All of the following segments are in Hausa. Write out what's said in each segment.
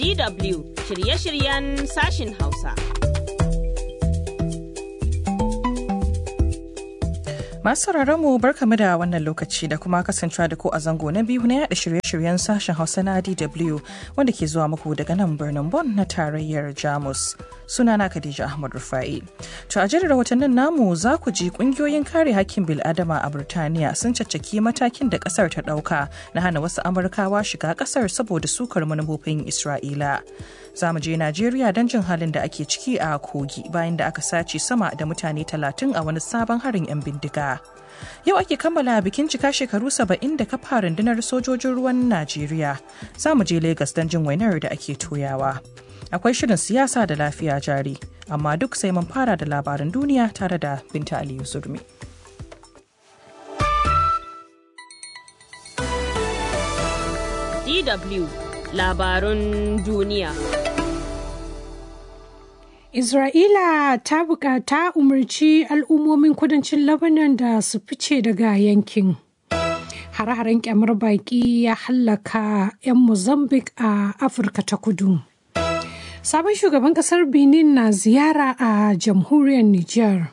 DW shirye-shiryen sashin Hausa. Masu mu barkamu da wannan lokaci da kuma kasancewa da ku a zango na biyu na yada shirye-shiryen sashen Hausa na DW wanda ke zuwa muku daga nan birnin Bonn na tarayyar Jamus. Sunana Khadija Ahmad Rufai. To a jerin rahotannin namu za ku ji kungiyoyin kare hakkin bil'adama a Burtaniya sun caccaki matakin da kasar ta dauka na hana wasu Amurkawa shiga kasar saboda sukar manufofin Isra'ila. Za mu je Najeriya don jin halin da ake ciki a Kogi bayan da aka sace sama da mutane talatin a wani sabon harin 'yan bindiga. Yau ake kammala bikin cika shekaru saba'in da kafa rundunar sojojin ruwan Najeriya. Za mu je Legas don jin wainar da ake toyawa. Akwai shirin siyasa da lafiya jari, amma duk sai mun fara da labaran duniya tare da Binta Aliyu Zurmi. DW labarun duniya. Isra'ila ta bukata umarci al'ummomin kudancin Lebanon da su fice daga yankin. Hare-haren kyamar baki ya hallaka 'yan Mozambique a Afirka ta kudu. Sabon shugaban kasar Benin na ziyara a jamhuriyar Nijar.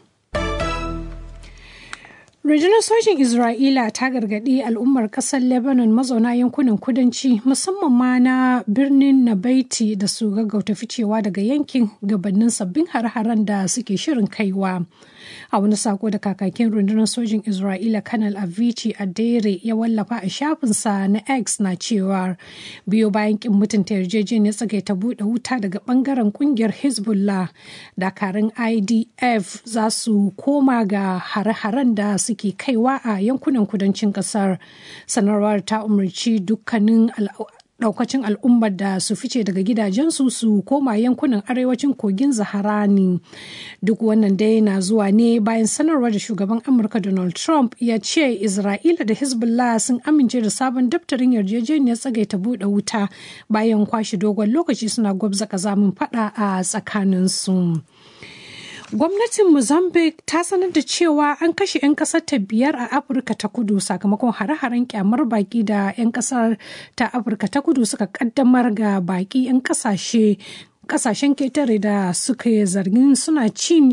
Rundunar sojin Isra'ila ta gargaɗi al'ummar ƙasar Lebanon mazauna yankunan kudanci musamman ma na birnin Nabaiti da su gaggauta ficewa daga yankin gabanin sabbin har-haren da suke shirin kaiwa. A wani sako da kakakin rundunar sojin Isra'ila Kanal Avicii Adere ya wallafa a shafinsa na X na cewa biyo bayan kin mutunta yarjejeniyar tsagaita buɗe wuta daga ɓangaren ƙungiyar Hezbollah dakarun IDF za su koma ga hare-haren da su suke kaiwa a yankunan kudancin kasar sanarwar ta umarci dukkanin daukacin al'ummar da su fice daga gidajensu su koma yankunan arewacin kogin zaharani duk wannan dai na zuwa ne bayan sanarwar da shugaban amurka donald trump ya ce isra'ila da hezbollah sun amince da sabon daftarin yarjejeniyar tsagaita buɗe wuta bayan kwashe dogon lokaci suna gwabza kazamin fada a tsakaninsu. Gwamnatin Mozambique ta sanar da cewa an kashe 'yan kasar ta biyar a Afirka ta kudu sakamakon hare-haren kyamar baki da 'yan kasar ta Afirka ta kudu suka kaddamar ga baki 'yan kasashe kasashen ketare da suka zargin suna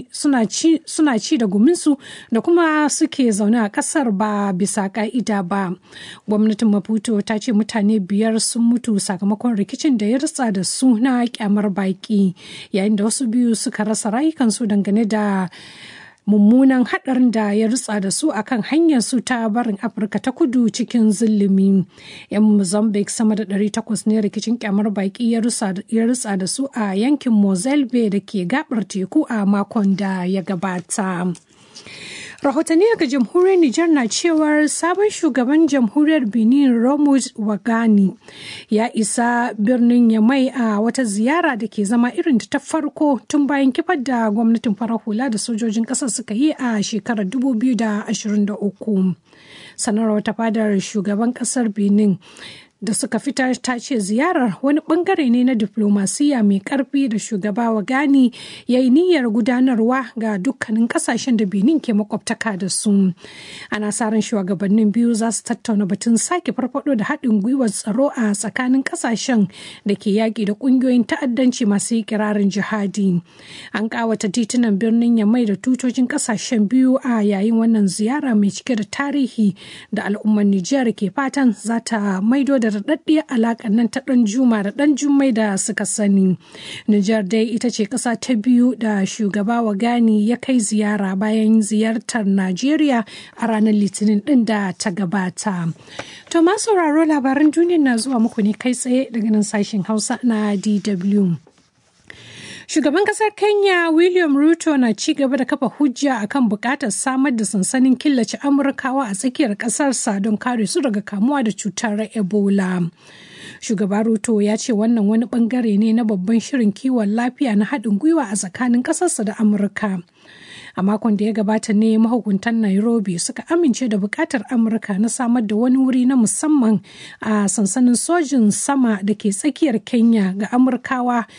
ci da guminsu da kuma suke zaune a kasar ba bisa ka'ida ba gwamnatin maputo ta ce mutane biyar sun mutu sakamakon rikicin da ya ritsa da su na kyamar baki yayin da wasu biyu suka rasa rayukansu dangane da mummunan hadarin da ya rutsa da su akan hanyar su ta barin afirka ta kudu cikin zulumi yan mozambique sama da 800 ne rikicin kyamar baki ya rutsa da su a yankin mozambique da ke gabar teku a makon da ya gabata rahotanni daga jamhuriyar Nijar na cewar sabon shugaban jamhuriyar Benin Romud Wagani ya isa birnin Yamai a wata ziyara da ke zama irin ta farko tun bayan kifar da gwamnatin farar hula da sojojin ƙasar suka yi a shekarar 2023. Sanarwar ta fadar shugaban ƙasar Benin da suka fitar ta ce ziyarar wani bangare ne na diplomasiya mai karfi da shugaba wa gani ya yi niyyar gudanarwa ga dukkanin kasashen da benin ke makwabtaka da su ana sa ran shugabannin biyu za su tattauna batun sake farfado da haɗin gwiwar tsaro a tsakanin kasashen da ke yaƙi da ƙungiyoyin ta'addanci masu kirarin jihadi an ƙawata titunan birnin yamai da tutocin kasashen biyu a yayin wannan ziyara mai cike da tarihi da al'ummar nijar ke fatan za ta maido da daɗaɗɗiyar alaƙar nan ta ɗan juma da ɗan jummai da suka sani. Nijar dai ita ce ƙasa ta biyu da shugaba wa gani ya kai ziyara bayan ziyartar Najeriya a ranar Litinin ɗin da ta gabata. To ma sauraro labaran duniya na zuwa muku ne kai tsaye daga nan sashen Hausa na DW. Shugaban kasar Kenya William Ruto na ci gaba da kafa hujja akan bukatar samar da sansanin killace Amurkawa a tsakiyar kasarsa don kare su daga kamuwa da cutar Ebola. Shugaba Ruto ya ce wannan wani bangare ne na babban shirin kiwon lafiya na haɗin gwiwa a tsakanin ƙasarsa da Amurka. a makon da ya gabata ne mahukuntan nairobi suka amince da bukatar amurka na samar da wani wuri na musamman a sansanin sojin sama da ke tsakiyar kenya ga amurkawa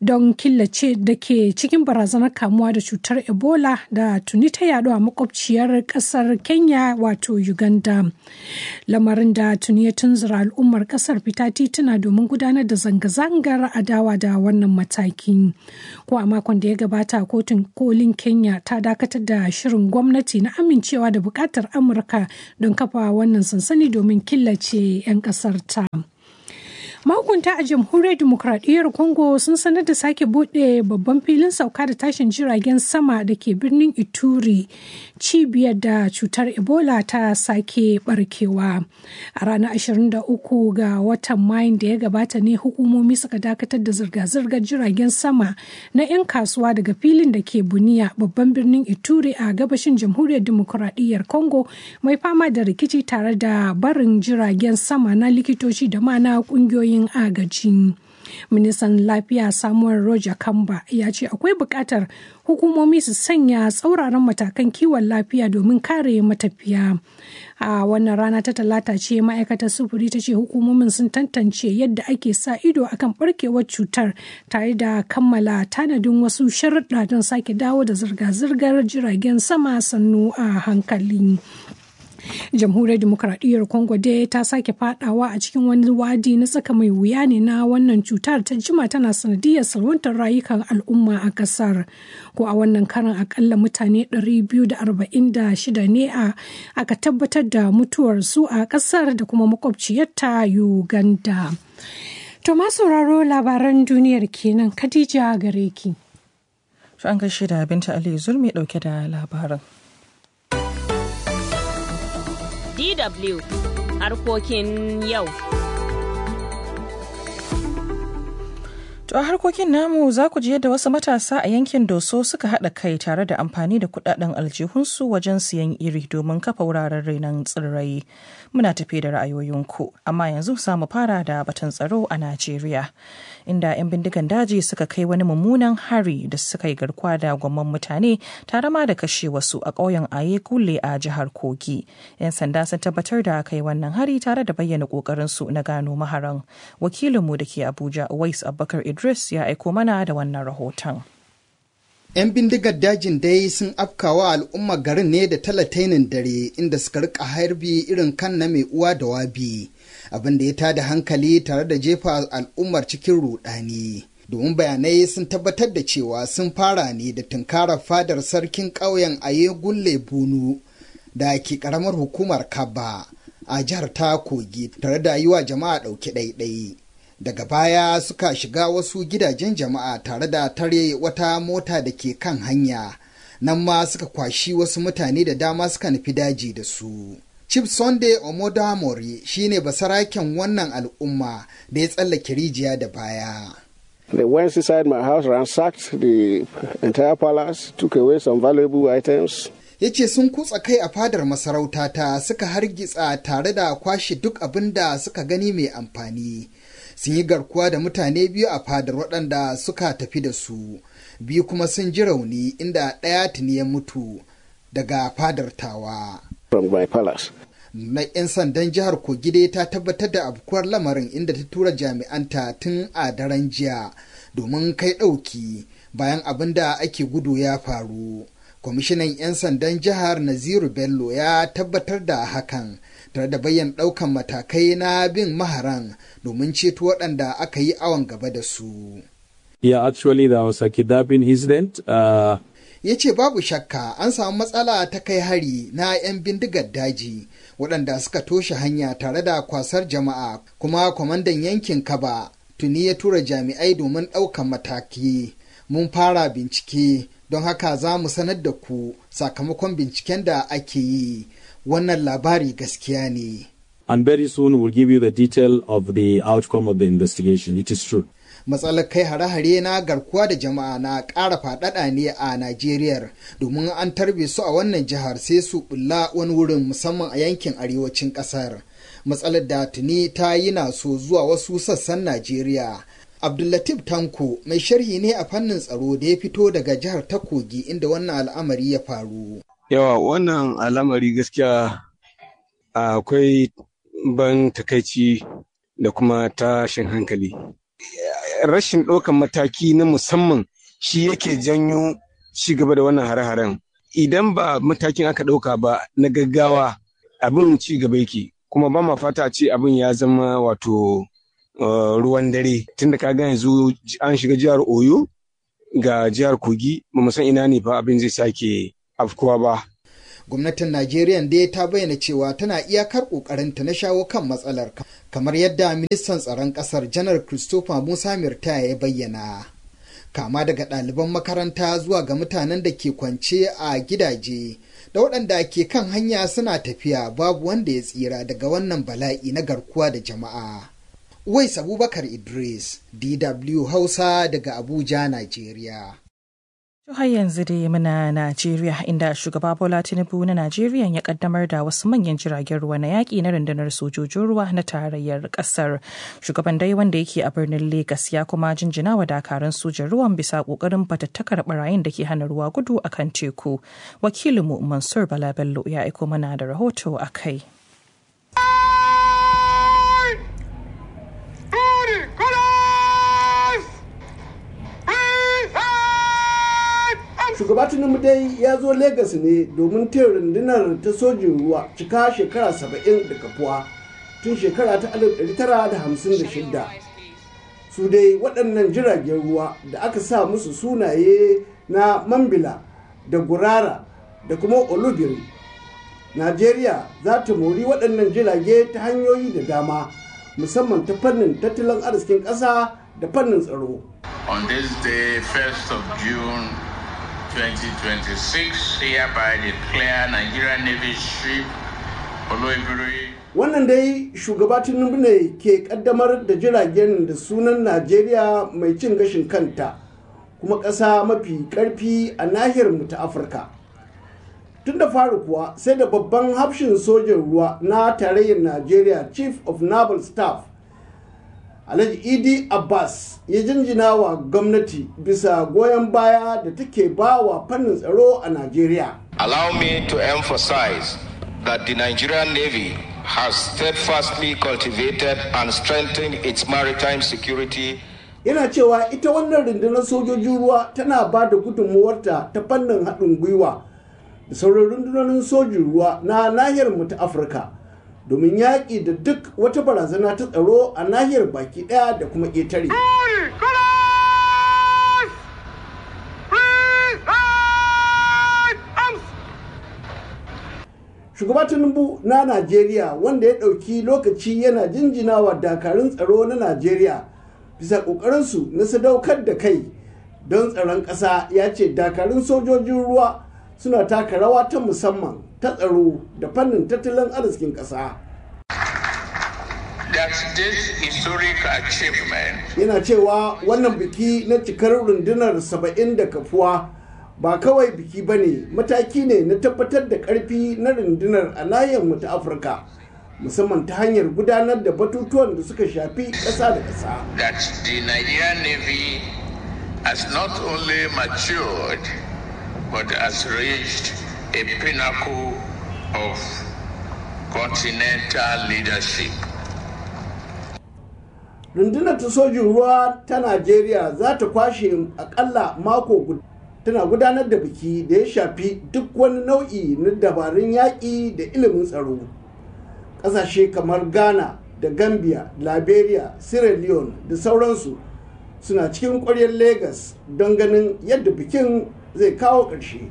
don killace da ke cikin barazanar kamuwa da cutar ebola da tuni ta yaɗu a makwabciyar ƙasar kenya wato uganda lamarin da tuni ya tunzura al'ummar ƙasar fita tituna domin gudanar da zanga-zangar adawa da wannan mataki ko a makon da ya gabata kotun kolin kenya ta dakatar da shirin gwamnati na amincewa da buƙatar amurka don kafa wannan sansani domin killace 'yan ƙasar ta. mahukunta a jamhuriyar demokradiyyar congo sun sanar da sake bude babban filin sauka da tashin jiragen sama da ke birnin ituri cibiyar da cutar ebola ta sake barkewa a ranar 23 ga watan mayin da ya gabata ne hukumomi suka dakatar da zirga-zirgar jiragen sama na 'yan kasuwa daga filin da ke buniya babban birnin ituri a gabashin jamhuriyar demokradiyyar congo mai fama da rikici tare da barin jiragen sama na likitoci da ma na kungiyoyi yin agaji. Ministan Lafiya Samuel Roger Kamba ya ce akwai buƙatar hukumomi su sanya tsauraran matakan kiwon lafiya domin kare matafiya. A wannan rana ta talata ce ma'aikatar sufuri ta ce hukumomin sun tantance yadda ake sa ido akan barkewar cutar tare da kammala tanadin wasu sharuɗa don sake dawo da zirga-zirgar jiragen sama sannu a hankali. jamhuriyar demokradiyyar congo dai ta sake fadawa a cikin wani wadi na tsaka mai wuya ne na wannan cutar ta jima tana sanadiyar salwantar rayukan al'umma a kasar ko a wannan karan akalla mutane 246 ne a aka tabbatar da mutuwarsu a kasar da kuma makwabciyarta uganda to ma sauraro labaran duniyar kenan khadija gare ki an gaishe da binta ali zulmi dauke da labarin DW harkokin yau. To a harkokin namu za ku ji yadda wasu matasa a yankin Doso suka haɗa kai tare da amfani da kuɗaɗen aljihunsu wajen siyan iri domin kafa wuraren renon tsirrai. Muna tafi da ra'ayoyinku, amma yanzu za mu fara da batun tsaro a Najeriya. Inda 'yan bindigan daji suka kai wani mummunan hari da suka yi garkuwa da gwamman mutane tare ma da kashe wasu a ƙauyen Aye Kule a jihar Kogi. 'Yan sanda sun tabbatar da kai wannan hari tare da bayyana ƙoƙarinsu na gano maharan. Wakilinmu da ke Abuja, Wais Abubakar Idris ya aiko mana da wannan rahoton. 'Yan bindigar dajin dai sun afkawa al'ummar garin ne da talatainin dare inda suka rika harbi irin kan na mai uwa da wabi abin da ya tada hankali tare da jefa al'ummar cikin rudani. Domin bayanai sun tabbatar da cewa sun fara ne da tunkarar fadar sarkin ƙauyen Aye Gulle Bunu da ke ƙaramar hukumar Kaba a jihar ta Kogi tare da yi wa jama'a ɗauki ɗaiɗai. daga baya suka shiga wasu gidajen jama'a tare da tare wata mota da ke kan hanya nan ma suka kwashi wasu mutane da dama suka nufi daji da su Chief Sunday Omodamori shine basaraken wannan al'umma da ya tsallake rijiya da baya. They went inside my house, ransacked the entire palace, took away some valuable items. ya ce sun kutsa kai a fadar masarautata suka hargitsa tare da kwashe duk abin da suka gani mai amfani sun yi garkuwa da mutane biyu a fadar waɗanda suka tafi da su biyu kuma sun ji rauni inda ɗaya tuni ya mutu daga fadar tawa from my palace. na 'yan sandan jihar kogide ta tabbatar da afkuwar lamarin inda ta tura jami'anta tun a daren jiya domin kai ɗauki bayan abin da ake gudu ya faru kwamishinan 'yan sandan jihar naziru bello ya tabbatar da hakan tare da bayyana ɗaukan matakai na bin maharan domin ceto waɗanda aka yi awon gaba da su Yeah, actually, there was a kidnapping incident. Uh, ya ce babu shakka an samu matsala ta kai hari na 'yan bindigar daji waɗanda suka toshe hanya tare da kwasar jama'a kuma kwamandan yankin kaba tuni ya tura jami'ai domin ɗaukan mataki mun fara bincike don haka za mu sanar da ku sakamakon binciken da ake yi wannan labari gaskiya ne and very soon we'll give you the detail of the outcome of the investigation. It is true. matsalar kai hare-hare na garkuwa da jama'a na ƙara faɗaɗa ne a Najeriya domin an tarbe su a wannan jihar sai su bulla wani wurin musamman a yankin arewacin ƙasar. Matsalar da tuni ta yi na so zuwa wasu sassan Najeriya. Abdullatif Tanko mai sharhi ne a fannin tsaro da ya fito daga jihar ta Kogi inda wannan al'amari ya faru. Yawa wannan al'amari gaskiya akwai ban takaici da kuma tashin hankali. rashin ɗaukan mataki na musamman shi yake janyo ci gaba da wannan hare-haren idan ba matakin aka ɗauka ba na gaggawa abin ci gaba yake kuma ba ma fata ce abin ya zama wato ruwan dare tunda ka ga yanzu an shiga jihar oyo ga jihar kogi ba mu san ina ne fa abin zai sake afkuwa ba gwamnatin najeriya dai ta bayyana cewa tana iyakar ƙoƙarinta na shawo kan matsalar kamar yadda ministan tsaron ƙasar janar christopher musa mirta ya bayyana kama daga ɗaliban makaranta zuwa ga mutanen da ke kwance a gidaje da waɗanda ke kan hanya suna tafiya babu wanda ya tsira daga wannan bala'i na garkuwa da jama'a. Uwais Abubakar Idris, DW Hausa daga Abuja, Najeriya. har yanzu dai muna Najeriya inda shugaba Bola Tinubu na Najeriya ya kaddamar da wasu manyan jiragen ruwa na yaƙi na rundunar sojojin ruwa na tarayyar ƙasar. Shugaban dai wanda yake a birnin Legas ya kuma jinjina wa dakarun sojan ruwan bisa ƙoƙarin fatattakar barayin da ke hana ruwa gudu a kan teku. Wakilinmu Mansur Bala Bello ya aiko mana da rahoto a kai. shugaba tinubu dai ya zo Legas ne domin taya rundunar ta sojin ruwa cika shekara saba'in da kafuwa tun shekara ta 1956 su dai waɗannan jiragen ruwa da aka sa musu sunaye na mambila da gurara da kuma olubiri najeriya za ta mori waɗannan jirage ta hanyoyi da dama musamman ta fannin tattalin arzikin ƙasa da fannin tsaro on this day 1st of june 2026 hereby declare Nigerian Navy ship Oloibiri. Wannan dai shugaba Tinubu ne ke kaddamar da jiragen da sunan Najeriya mai cin gashin kanta kuma ƙasa mafi ƙarfi a nahiyar mu ta Afirka. Tun da fari kuwa sai da babban hafshin sojin ruwa na tarayyar Najeriya Chief of Naval Staff Alhaji Idi Abbas ya jinjina wa gwamnati bisa goyon baya da take ba wa fannin tsaro a Najeriya. Allow me to emphasize that the Nigerian Navy has steadfastly cultivated and strengthened its maritime security. Yana cewa ita wannan rundunar sojojin ruwa tana ba da gudunmuwarta ta fannin haɗin gwiwa da sauran rundunonin sojin ruwa na nahiyar mu ta Afirka. domin yaƙi da duk wata barazana ta tsaro a nahiyar baki ɗaya da kuma ƙetare. Shugaba Tinubu na Najeriya wanda ya ɗauki lokaci yana jinjinawa dakarun tsaro na Najeriya bisa ƙoƙarinsu na sadaukar da kai don tsaron ƙasa ya ce dakarun sojojin ruwa suna taka rawa ta musamman ta tsaro da fannin tattalin arzikin ƙasa. Yana cewa wannan biki na cikar rundunar saba'in da kafuwa ba kawai biki ba ne mataki ne na tabbatar da ƙarfi na rundunar a nahiyar mu ta Afirka. musamman ta hanyar gudanar da batutuwan da suka shafi ƙasa da ƙasa. That the Nigerian Navy has not only matured but has reached a pinnacle of continental leadership. Rundunar ta sojin ruwa ta Najeriya za ta kwashe akalla mako guda tana gudanar da biki da ya shafi duk wani nau'i na dabarun yaƙi da ilimin tsaro. Ƙasashe kamar Ghana da Gambia, Liberia, Sierra Leone da sauransu suna cikin ƙwaryar Legas don ganin yadda bikin zai kawo ƙarshe.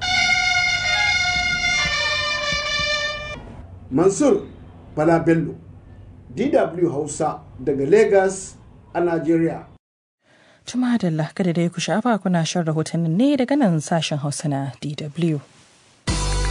Mansur Bala Bello, DW Hausa daga Legas a Najeriya. Tuma da kada dai ku shafa kuna shan rahotannin ne daga nan sashen Hausa na DW.